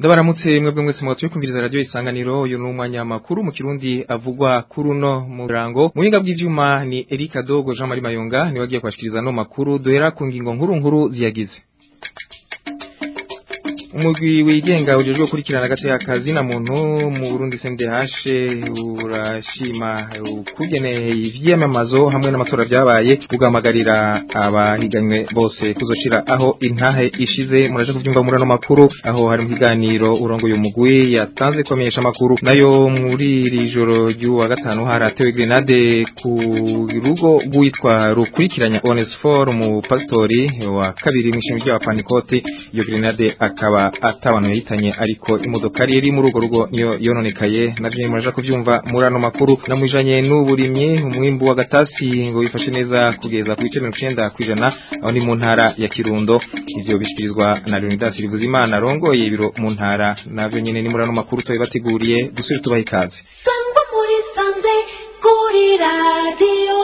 ndabaramutse mwebwe mwese mwatuye kumviriza radio isanganiro uyu ni umwanya makuru mu kirundi avugwa kuri uno murango mu buhinga bw'ivyuma ni Erika Dogo Jean Marie Mayonga ni wagiye kwashikiriza no makuru duhera ku ngingo nkuru nkuru ziyagize umugwi wigenga ujejwe gukurikirana agateka kazi na muntu mu Burundi CNDH urashima ukugene ivyamamazo hamwe n'amatora byabaye kugamagarira abahiganywe bose kuzoshira aho intahe ishize muraje kuvyumva muri no makuru aho hari mu kiganiro urongo uyu mugwi yatanze komesha makuru nayo muri iri joro ry'uwa gatanu haratewe grenade ku rugo rwitwa rukurikiranya Onesfor mu pastori wa kabiri mu ishami rya Panikoti iyo grenade akaba atabantu yahitanye ariko imodoka iri muri urwo rugo niyo yononekaye navyo muraje kuvyumva muri ano makuru namujanye n'uburimye umwimbu wa gatasi ngo wifashe neza kugeza ku bice 90 kwijana aho ni mu ntara ya Kirundo ivyo bishikirizwa na Leonidas Rivuzimana rongoye ibiro mu ntara navyo nyene ni muri ano makuru toye bateguriye dusubire tubaha ikaze sangwa muri sanze kuri radio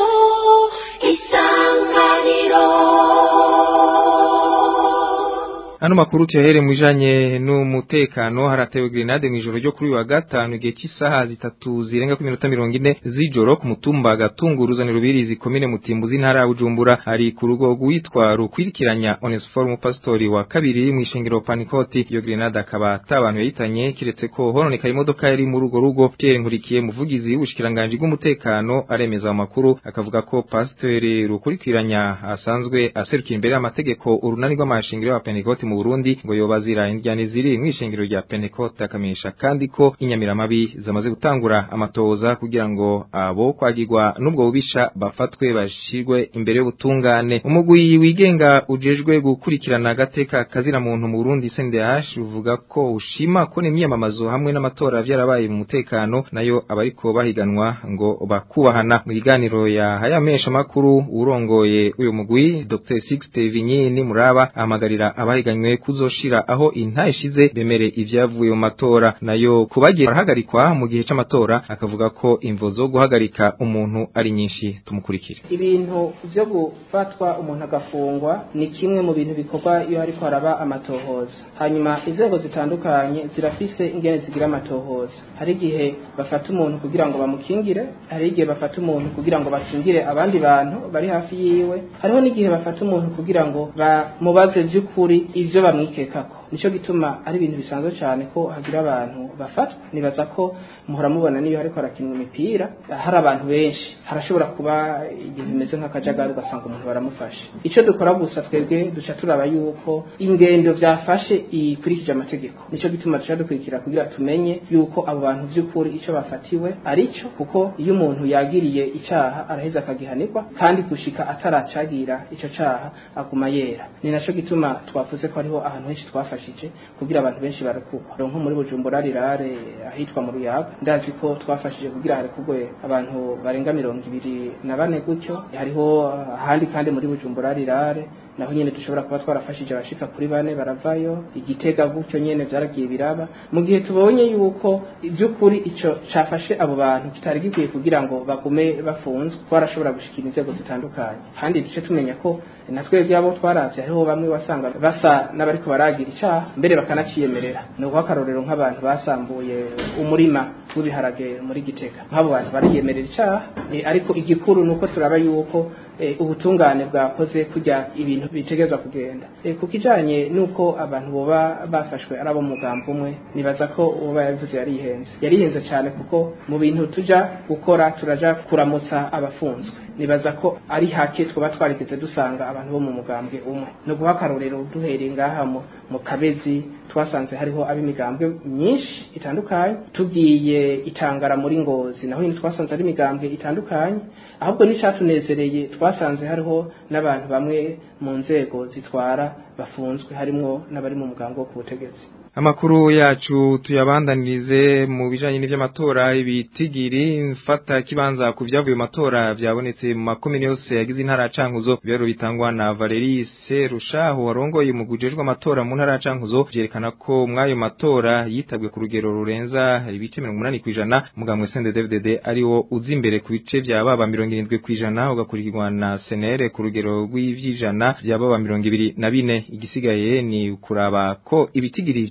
isanganiro Ano makuru tuyahere mwijanye n'umutekano haratewe grenade mwijoro ryo kuri wa gatanu igihe cy'isaha zitatu zirenga ku minota 40 z'ijoro ku mutumba gatunguruzani rubirizi komine mutimbuzi ntara ya Bujumbura hari ku rugo rwitwa rukwirikiranya Onesform pastori wa kabiri mu ishengero Panikoti iyo grenade akaba atabantu yahitanye kiretse ko hononeka imodoka yari muri urwo rugo Pierre Nkurikiye muvugizi w'ubushikiranganje bw'umutekano aremeza amakuru akavuga ko pastori rukurikiranya asanzwe aserukira imbere y'amategeko urunani rw'amashingiro ya Panikoti mu Burundi ngo yobazira indyane ziri mwishengero rya Pentecote akamenyesha kandi ko inyamiramabi zamaze gutangura amatoza kugira ngo abo kwagirwa n'ubwo bubisha bafatwe bashirwe imbere y'ubutungane umugwi wigenga ujejwe gukurikirana agateka kazira muntu mu Burundi CNDH uvuga ko ushima ko n'imyamamazo hamwe n'amatora vyarabaye mu mutekano nayo abariko bahiganwa ngo bakubahana mu kiganiro ya hayamesha makuru urongoye uyu mugwi Dr Sixte Vinyini muraba amagarira abahiganwa banywe kuzoshira aho intahe ishize bemere ivyavuye mu matora nayo kubagiye barahagarikwa mu gihe c'amatora akavuga ko imvo zo guhagarika umuntu ari nyinshi tumukurikire ibintu vyo gufatwa umuntu agafungwa ni kimwe mu bintu bikorwa iyo hariko haraba amatohoza hanyuma inzego zitandukanye zirafise ingene zigira amatohoza hari igihe bafata umuntu kugira ngo bamukingire hari igihe bafata umuntu kugira ngo bakingire abandi bantu bari hafi yiwe hariho n'igihe bafata umuntu kugira ngo bamubaze vy'ukuri ivyo bamwikekako nico gituma ari ibintu bisanzwe cyane ko hagira abantu bafatwa nibaza ko muhora mubona niyo hariko harakinwa imipira hari abantu benshi harashobora kuba ibintu bimeze nk'akajagari ugasanga umuntu baramufashe ico dukora gusa twebwe duca turaba yuko ingendo vyafashe ikurikije amategeko nico gituma duca dukurikira kugira tumenye yuko abo bantu vy'ukuri ico bafatiwe arico kuko iyo umuntu yagiriye icaha araheza akagihanirwa kandi gushika ataracagira ico caha aguma yera ni naco gituma twavuze ko hariho ahantu henshi twafashije kugira abantu benshi barekugwa nko muri Bujumbura rirare ahitwa mu Ruyaga ndazi ko twafashije kugira harekugwe abantu barenga mirongo ibiri na bane gutyo hariho ahandi kandi muri Bujumbura rirare naho nyene dushobora kuba twarafashije abashika kuri bane baravayo igitega gutyo nyene vyaragiye biraba mu gihe tubonye yuko ivy'ukuri ico cafashe abo bantu kitari gikwiye kugira ngo bagume bafunzwe twarashobora gushikira inzego zitandukanye kandi duce tumenya ko na twebwe abo twaravye hariho bamwe wasanga basa n'abariko baragira icaha mbere bakanaciyemerera ni uguha akarorero nk'abantu basambuye umurima w'ibiharage muri gitega nk'abo bantu bariyemerera icaha e, ariko igikuru nuko turaba yuko e, ubutungane bwakoze kujya ibintu bitegezwa kugenda e, ku kijanye nuko abantu boba bafashwe ari abo mugambo umwe nibaza ko uba yabivuze yarihenze yarihenze cyane kuko mu bintu tuja gukora turaja kuramutsa abafunzwe nibaza ko ari hake twaba twarigeze dusanga abantu bo mu mugambwe umwe no guha akarorero duhereye ngaha mu kabezi twasanze hariho ab'imigambwe myinshi itandukanye tugiye itangara muri ngozi naho nyine twasanze ari imigambwe itandukanye ahubwo n'icatunezereye twasanze hariho n'abantu bamwe mu nzego zitwara bafunzwe harimwo n'abari mu mugambi wo ku butegetsi Amakuru yacu tuyabandanirize mu bijanye n'ivy'amatora ibitigiri mfata kibanza ku vyavuye mu matora vyabonetse mu makomine yose yagize intara ya Cankuzo bero bitangwa na Valerie Serushaho warongoye mu gujejwe amatora mu ntara ya Cankuzo vyerekana ko mwayo matora yitabwe ku rugero rurenza ibice 80 kwijana mugamwe Sende DVDD ari wo uzi imbere ku bice vya baba 70 kwijana ugakurikirwa na Senere ku rugero rw'ivyijana vya baba 24 igisigaye ni kuraba ko ibitigiri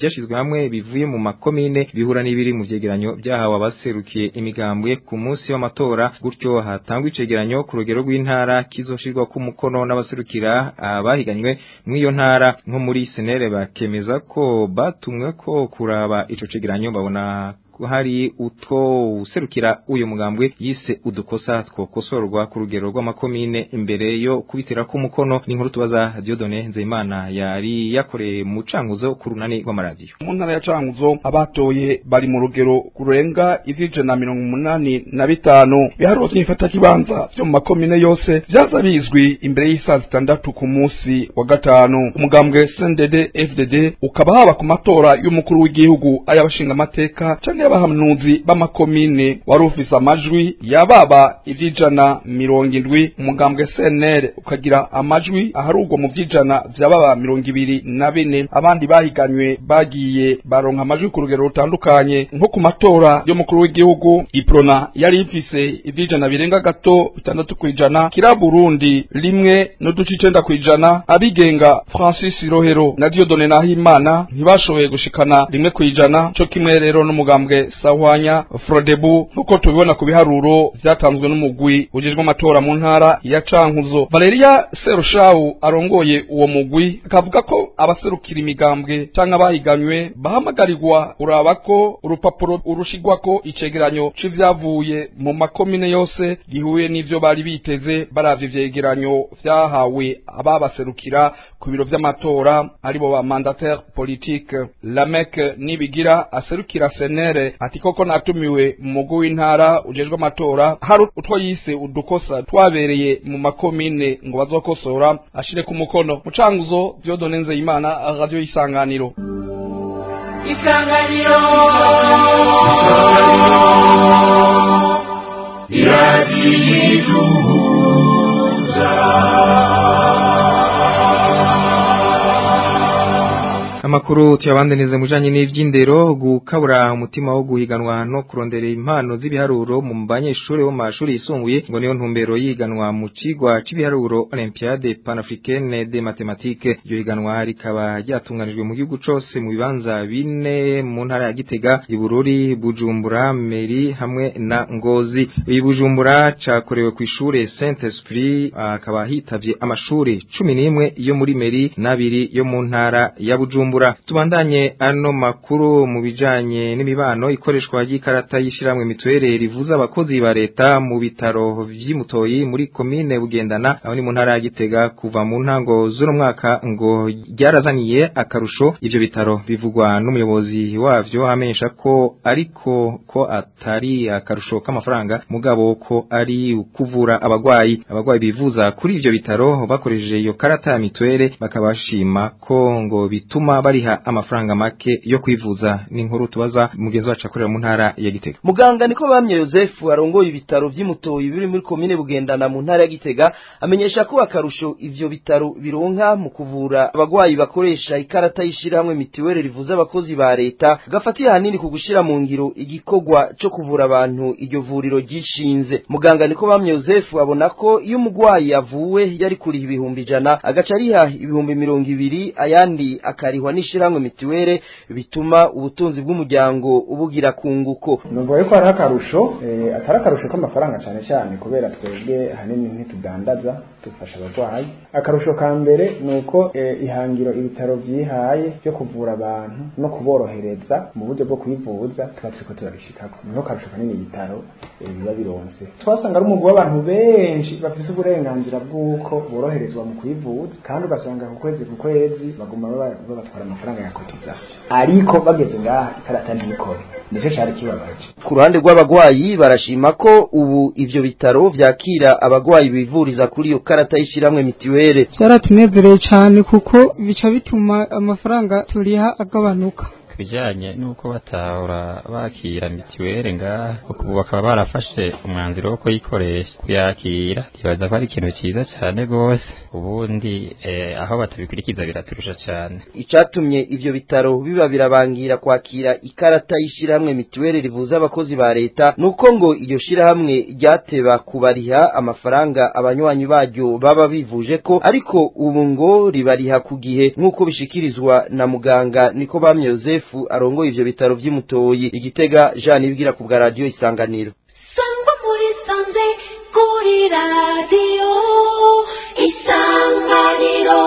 vyashizwe hamwe bivuye mu makomine bihura n'ibiri mu vyegeranyo vyahawe abaserukiye imigambwe ku munsi w'amatora gutyo hatangwa icegeranyo ku rugero rw'intara kizoshirwa ku mukono n'abaserukira abahiganywe mw'iyo ntara nko muri senere bakemeza ko batumwe ko kuraba ico cegeranyo babona hari utwo userukira uyu mugambwe yise udukosa twokosorwa ku rugero rw'amakomine imbere yo kubitira ku mukono n'inkuru tubaza Dieudonne Nzeyimana yari yakoreye mu canguzo ku runani rw'amaradiyo mu ntara ya canguzo abatoye bari mu rugero kurenga ijana mirongo umunani na bitanu biharuro vy'ifata kibanza vyo mu makomine yose vyaza bizwi imbere y'isaha zitandatu ku munsi wa gatanu umugambwe CNDD FDD ukaba haba ku matora y'umukuru w'igihugu ay'abashinga amateka canke y'abahanuzi b'amakomine wari ufise amajwi yababa ivy'ijana mirongo indwi umugambwe CNL ukagira amajwi aharugwa mu vy'ijana vyababa mirongo ibiri na bine abandi bahiganywe bagiye baronka amajwi ku rugero rutandukanye nko ku matora y'umukuru w'igihugu iprona yari ifise ivy'ijana birenga gato bitandatu kw'ijana kira Burundi rimwe n'uduce icenda kw'ijana abigenga Francis Rohero na Dieudonne Nahimana ntibashoboye gushikana rimwe kw'ijana co kimwe rero n'umugambwe Sahwanya Frodebu nkuko tubibona ku biharuro vyatanzwe n'umugwi ujejwe amatora mu ntara ya Cankuzo Valeria Serushawu arongoye uwo mugwi akavuga ko abaserukira imigambwe canke abahiganywe bahamagarirwa kuraba ko urupapuro urushigwako icegeranyo c'ivyavuye mu makomine yose gihuye n'ivyo bari biteze baravye ivyegeranyo vyahawe ababaserukira ku biro vy'amatora aribo ba mandataire politique Lamek Nibigira aserukira senere ati koko natumiwe mu mugwi w'intara ujejwe amatora hari utwo yise udukosa twabereye mu makomine ngo bazokosora ashire ku mukono mucanguzo Dieudonne Nzeyimana radio isanganiro isanganiro Amakuru tuyabandaneze mujanye n'ivy'indero gukabura umutima wo guhiganwa no kurondera impano z'ibiharuro mu banyeshuri bo mu mashuri yisumbuye ngo niyo ntumbero yiganwa mu cigwa c'ibiharuro Olympiade Panafricaine de Mathématiques iyo higanwa rikaba ryatunganijwe mu gihugu cose mu bibanza bine mu ntara ya Gitega Ibururi Bujumbura Meri hamwe na Ngozi iyi Bujumbura cakorewe ku ishure Saint Esprit akaba hitavye amashuri 11 yo muri Meri n'abiri yo mu ntara ya Bujumbura Bujumbura tubandanye ano makuru mu bijanye n'imibano ikoreshwa y'ikarata yishiramwe mituwere rivuza abakozi ba leta mu bitaro vy'imutoyi muri komine bugendana aho ni mu ntara ya Gitega kuva mu ntango z'uno mwaka ngo ryarazaniye akarusho ivyo bitaro bivugwa n'umuyobozi wavyo amenyesha ko ariko ko atari akarusho k'amafaranga mugabo ko ari kuvura abagwayi abagwayi bivuza kuri ivyo bitaro bakoresheje iyo karata ya mituwere bakabashima ko ngo bituma bariha amafaranga make yo kwivuza ni inkuru tubaza mugenzi wacu akorera mu ntara ya Gitega muganga niko bamye Joseph arongoye ibitaro vy'imutoyi biri muri komine bugendana mu ntara ya Gitega amenyesha ko akarusho ivyo bitaro bironka mu kuvura abagwayi bakoresha ikarata yishirahamwe mitiwere rivuza abakozi ba leta gafatiye hanini ku gushira mu ngiro igikorwa co kuvura abantu iryo vuriro ryishinze muganga niko bamye Joseph abona ko iyo umugwayi avuwe yari kuriha ibihumbi ijana agaca ariha ibihumbi mirongo ibiri ayandi akarihwa n'ishiramwe mitiwere bituma ubutunzi bw'umuryango ubugira kunguko numva yuko hariho akarusho eh, atari akarusho k'amafaranga cyane cyane kubera twebwe ahanini ntitudandaza dufasha abarwayi akarusho ka mbere ni uko eh, ihangiro ibitaro vyihaye ryo kuvura abantu no kuborohereza mu buryo bwo kwivuza tuba turiko turabishikako niho karusho kanini ibitaro eh, biba bironse twasanga ari umugwi w'abantu benshi bafise uburenganzira bw'uko boroherezwa mu kwivuza kandi ugasanga ku kwezi ku kwezi baguma baba- babatwara amafaranga ya cotisation ariko bageze ngaha ikarata ntikore nico cari kibabaje ku ruhande rw'abagwayi barashima ko ubu ivyo bitaro vyakira abagwayi bivuriza kuri iyo karata y'ishiramwe mitiwere byaratunezereye cyane kuko bica bituma amafaranga turiha agabanuka kubijanye nuko batahora bakira mituweli ngaha ubu bakaba barafashe umwanzuro wo kuyikoresha kuyakira ntibaza ko ari ikintu ciza cane gose ubundi eh, aho batabikurikiza biraturusha cane icatumye ivyo bitaro biba birabangira kwakira ikarata y'ishirahamwe mituweli rivuza abakozi ba leta nuko ngo iryo shirahamwe ryateba kubariha amafaranga abanywanyi baryo baba bivuje ko ariko ubu ngo ribariha ku gihe nk'uko bishikirizwa na muganga niko bamye Yosefu arongoye ivyo bitaro vy'imutoyi igitega Jean ibwira ku bwa radio isanganiro sangwa muri sanze kuri radiyo isanganiro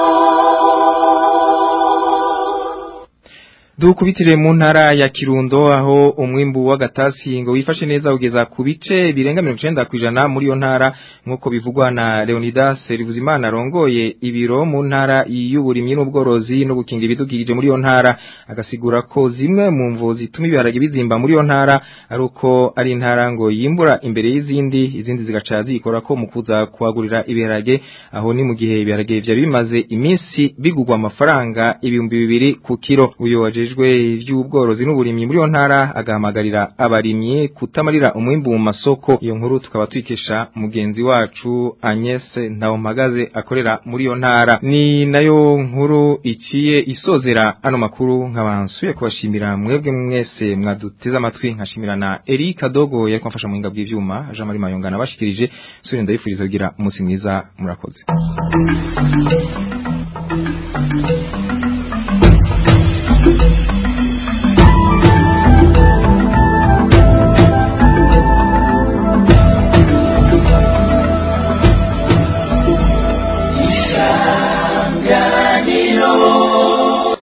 Dukubitire mu ntara ya Kirundo aho umwimbu w'agatasi ngo wifashe neza ugeza ku bice birenga 90 kwijana muri yo ntara nkuko bivugwa na Leonidas Rivuzimana arongoye ibiro mu ntara y'uburimyi n'ubworozi no gukinga ibidukikije muri yo ntara agasigura ko zimwe mu mvu zituma ibiharage bizimba muri yo ntara ari uko ari intara ngo yimbura imbere y'izindi izindi zigaca zikora ko mu kuza kuhagurira ibiharage aho ni mu gihe ibiharage vya bimaze iminsi bigugwa amafaranga ibihumbi bibiri ku kiro uyo wajeje ajejwe ivy'ubworozi n'uburimyi muri yo ntara agahamagarira abarimyi kutamarira umwimbu mu masoko iyo nkuru tukaba twikesha mugenzi wacu Agnes Ntawomagaze akorera muri yo ntara ni nayo nkuru iciye isozera ano makuru nkabansuye kubashimira mwebwe mwese mwaduteze amatwi nkashimira na Eric Kadogo yari kwamfasha mu hinga bw'ivyuma Jean Marie Mayongana bashikirije suri ndabifuriza kugira umunsi mwiza murakoze